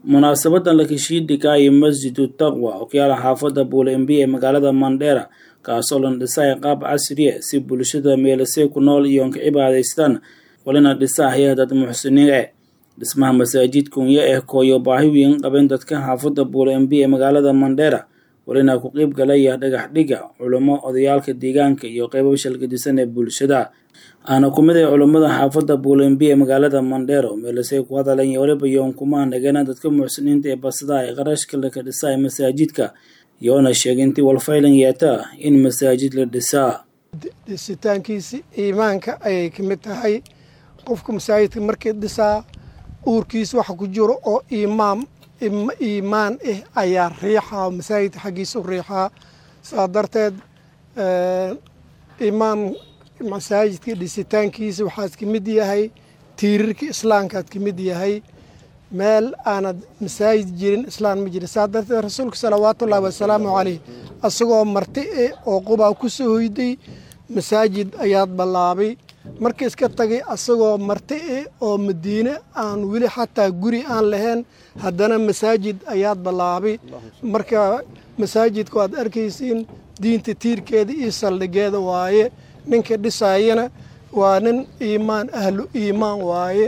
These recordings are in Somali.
munaasabadan la heshiidhigaayo masjidu taqwa oo ku yaala xaafada buulembi ee magaalada mandheera kaasoo la dhisay qaab casriya si bulshada meelasey ku nool iyoon ka cibaadaystaan walina dhisahaya dad muxsiniin eh dhismaha masaajid kunya eh kooyo baahi weyn qabeen dadka xaafada buulembi ee magaalada mandheera walina ku qeyb galaya dhagax dhiga culamo odayaalka deegaanka iyo qeybo shalgadisan ee bulshada aana ku mid ah culammada xaafada buulembi ee magaalada mandheero meelasey ku hadalan iyo waliba yoon kuma nagana dadka muxsiniinta ee basadaha ee qarashka laka dhisaa masaajidka iyoona sheegay intii walfaylan yeeta in masaajid la dhisaa dhisitaankiisi iimaanka ayay ka mid tahay qofka masaajidka markii dhisaa uurkiisa waxa ku jiro oo iimaam iimaan ah ayaa riixaa masaajidka xaggiisa u riixaa saa darteed imaam masaajidka dhisitaankiisa waxaad ka mid yahay tiirarka islaamkaad ka mid yahay meel aanad masaajid jirin islaan ma jirin saa darteed rasuulka salawaatullaahi wasalaamu caleyh asagoo marti eh oo qubaa ku soo hoyday masaajid ayaad ballaabay marka iska tagay asagoo marti eh oo madiine aan weli xataa guri aan lahayn haddana masaajid ayaad ballaabay marka masaajidku aad arkaysiin diinta tiirkeeda iyo saldhigeeda waaye ninka dhisaayana waa nin iimaan ahlu iimaan waaye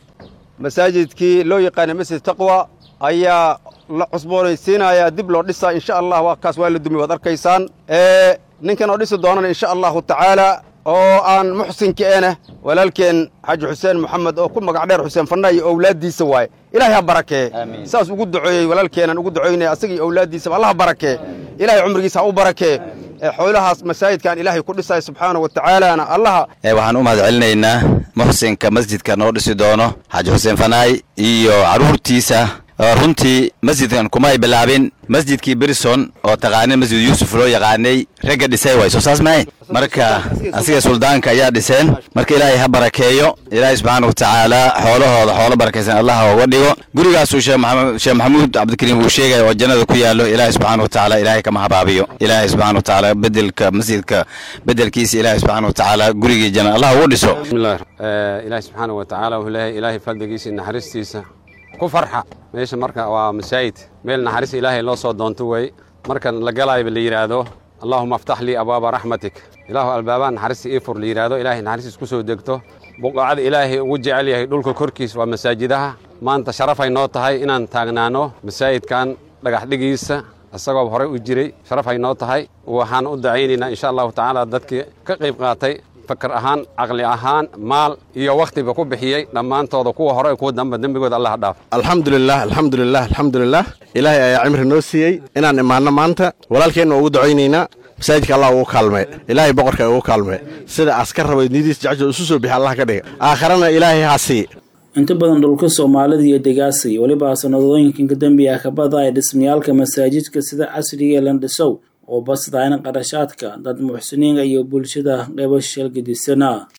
masaajidkii loo yaqaana masjid taqwa ayaa la cusboonaysiinayaa dib loo dhisaa insha allah waa kaas waa la dumi waad arkaysaan ninkan oo dhisi doonana insha allahu tacaala oo aan muxsinka ena walaalkeen xaaji xuseen moxamed oo ku magac dheer xuseen fanna iyo owlaaddiisa waaye ilaahay ha barakee saas ugu duceeyey walaalkeenaan ugu ducoynaya asaga iyo owlaaddiisaba allah ha barakee ilahay cumrigiisa ha u barakee xoolahaas masaajidkaan ilaahay ku dhisaya subxaana wa tacaalaana allaha waxaan u mahad celinaynaa muxsinka masjidka noo dhisi doono xaaji xuseen fanaay iyo carruurtiisa runtii masjidkan kuma ay bilaabin masjidkii berison oo taqaanin masjid yuusuf loo yaqaanay ragga dhisay way soo saas mahay marka asiga suldaanka ayaa dhiseen marka ilaahay ha barakeeyo ilaahay subxaana wa tacaala xoolahooda xoolo barakaysan allah uga dhigo gurigaasuu sheekh maxamuud cabdikariim uu sheegaya oo jannada ku yaallo ilaahay subxaana wa tacaala ilaahay kama habaabiyo ilaahay subxana wa tacaala bedelka masjidka bedelkiisa ilaahay subxaana wa tacaala gurigii janna allah ugu dhiso bismillah ilaahay subxaana wa tacaala wuxuu leeyahay ilaahay fadligiisa iyo naxariistiisa ku farxa meesha marka waa masaajid meel naxariis ilaahay loo soo doonto wey markan la galayba la yidhaahdo allaahuma aftax lii abwaaba raxmatik ilaahu albaabaa naxariista ii fur la yidhaahdo ilaahay naxariistiis ku soo degto buqacada ilaahay ugu jecel yahay dhulka korkiis waa masaajidaha maanta sharafay noo tahay inaan taagnaano masaajidkan dhagax dhigiisa isagoo horey u jiray sharafay noo tahay waxaan u dacaynaynaa insha allahu tacaala dadkii ka qayb qaatay fakar ahaan caqli ahaan maal iyo wakhtiba ku bixiyey dhammaantooda kuwa hore kuwa damba dembigooda allah dhaaf alxamdulilah alxamdulilah alxamdulilah ilaahay ayaa cimri noo siiyey inaan imaanno maanta walaalkeenna ugu ducaynaynaa masaajidka allah ugu kaalme ilaahay boqorka ugu kaalme sida askar rabay nidiis jacjo isu soo bixi allah ka dhiga aakharana ilaahay ha sii inta badan dhulka soomaalida iyo degaasay weliba sanadooyinkan ka dambiya kabada ay dhismayaalka masaajidka sida casriga ee landhisow oo basdaayna qarashaadka dad muxsiniinka iyo bulshada qeybo shalgadisana